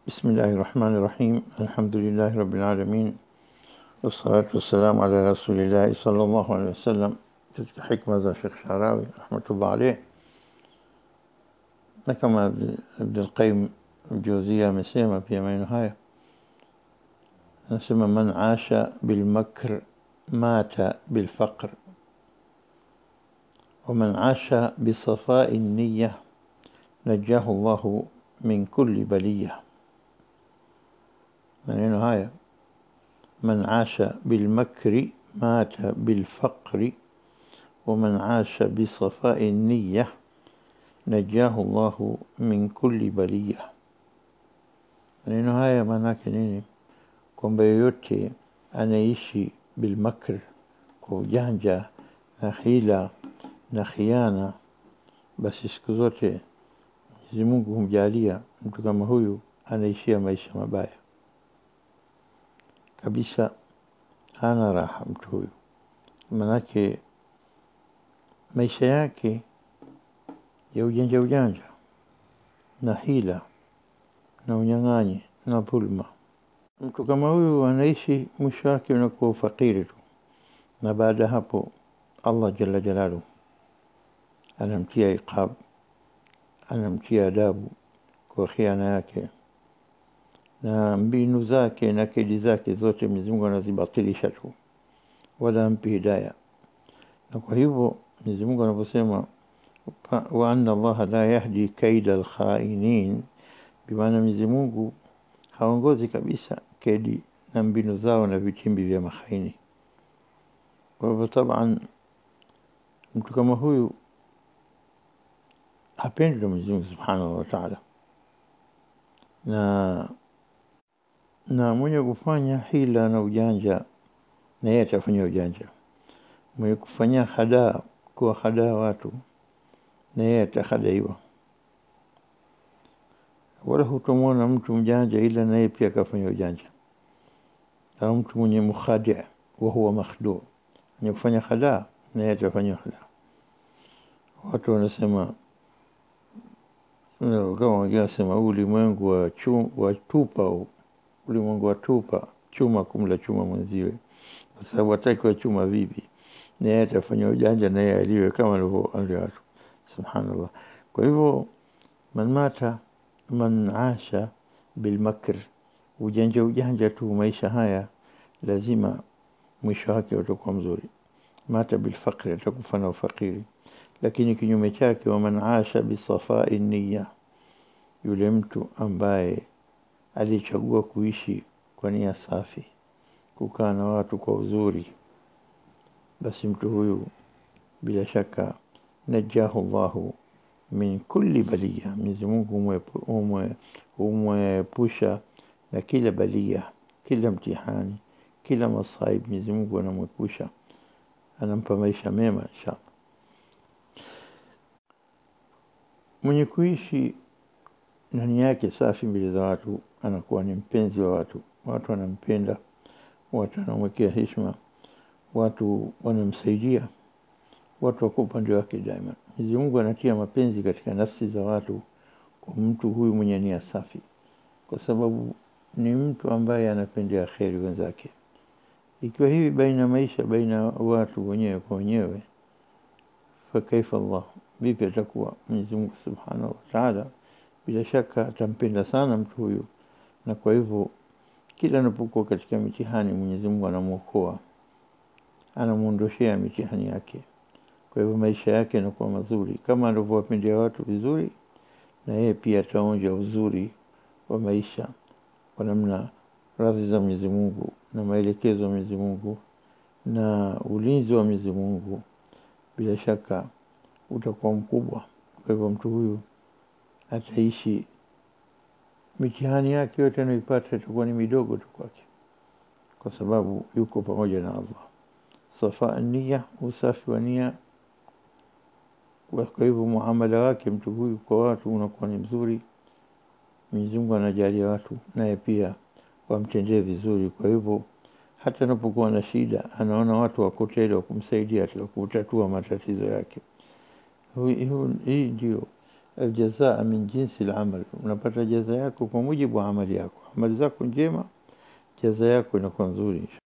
بسم الله الرحمن الرحيم الحمد لله رب العالمين والصلاة والسلام على رسول الله صلى الله عليه وسلم katika hikma za Sheikh Sharawi rahmatullah alayh na kama Ibn al-Qayyim al-Jawziyya amesema pia maneno haya anasema man asha bil makr mata bil faqr ومن عاش بصفاء النية نجاه الله من كل بلية maneno haya من عاش بالمكر مات بالفقر ومن عاش بصفاء النية نجاه الله من كل بلية maneno haya maanake nini kwamba yoyote anaishi bilmakr kwa ujanja na hila na khiana basi siku zote Mwenyezi Mungu humjalia mtu kama huyu anaishia maisha mabaya kabisa hana raha mtu huyu manake maisha yake ya ujanja ujanja na hila na unyang'anyi na dhulma mtu kama huyu anaishi mwisho wake unakuwa ufakiri tu na baada ya hapo Allah jalla jalaluhu anamtia iqab anamtia adabu kwa khiana yake na mbinu zake na kedi zake zote Mwenyezi Mungu anazibatilisha tu wala ampi hidaya na kwa hivyo Mwenyezi Mungu anaposema wa anna Allah la yahdi kaida alkhainin bimaana Mwenyezi Mungu haongozi kabisa kedi na mbinu zao na vitimbi vya mahaini kwa hivyo taban mtu kama huyu hapendi na Mwenyezi Mungu Subhanahu wa Ta'ala na na mwenye kufanya hila na ujanja na yeye atafanya ujanja mwenye kufanya hadaa kuwa hadaa watu na yeye atahadaiwa wala hutomwona mtu mjanja ila na yeye pia akafanya ujanja au mtu mwenye mukhadi wa huwa makhdu mwenye kufanya hadaa na yeye atafanya hadaa watu wanasema kama wengine wanasema ulimwengu wa, chu, wa tupa ulimwengu wa tupa chuma kumla chuma mwenziwe kwa sababu hataki wa chuma vipi na yeye atafanya ujanja na yeye aliwe kama alivyo watu subhanallah kwa hivyo man mata man asha bilmakr ujanja ujanja tu maisha haya lazima mwisho wake utakuwa mzuri mata bilfaqri atakufa na ufakiri lakini kinyume chake wa man asha bisafai niyya yule mtu ambaye alichagua kuishi kwa nia safi kukaa na watu kwa uzuri basi mtu huyu bila shaka najahu Allahu min kulli baliya Mwenyezi Mungu humwepusha na kila balia kila mtihani kila masaib Mwenyezi Mungu anamwepusha anampa maisha mema inshallah mwenye kuishi ndani yake safi mbele za watu anakuwa ni mpenzi wa watu watu wanampenda watu wanamwekea heshima watu wanamsaidia watu wako upande wake daima Mwenyezi Mungu anatia mapenzi katika nafsi za watu kwa mtu huyu mwenye nia safi kwa sababu ni mtu ambaye anapendea kheri wenzake ikiwa hivi baina maisha baina watu wenyewe kwa wenyewe fakaifa Allah vipi atakuwa Mwenyezi Mungu Subhanahu wa Ta'ala bila shaka atampenda sana mtu huyu na kwa hivyo kila anapokuwa katika mitihani Mwenyezi Mungu anamuokoa anamuondoshea mitihani yake kwa hivyo maisha yake yanakuwa mazuri kama alivyowapendea watu vizuri na yeye pia ataonja uzuri wa maisha kwa namna radhi za Mwenyezi Mungu na maelekezo ya Mwenyezi Mungu na ulinzi wa Mwenyezi Mungu bila shaka utakuwa mkubwa kwa hivyo mtu huyu ataishi mitihani yake yote anayoipata itakuwa ni midogo tu kwake kwa sababu yuko pamoja na Allah safa nia usafi wa nia kwa hivyo muamala wake mtu huyu kwa watu unakuwa ni mzuri Mwenyezi Mungu anajalia watu naye pia wamtendee vizuri kwa hivyo hata anapokuwa na shida anaona watu wako tele wa kumsaidia katika kutatua matatizo yake hii ndio aljazaa min jinsi al-amal, unapata jaza yako kwa mujibu wa amali yako. Amali zako njema, jaza yako inakuwa nzuri.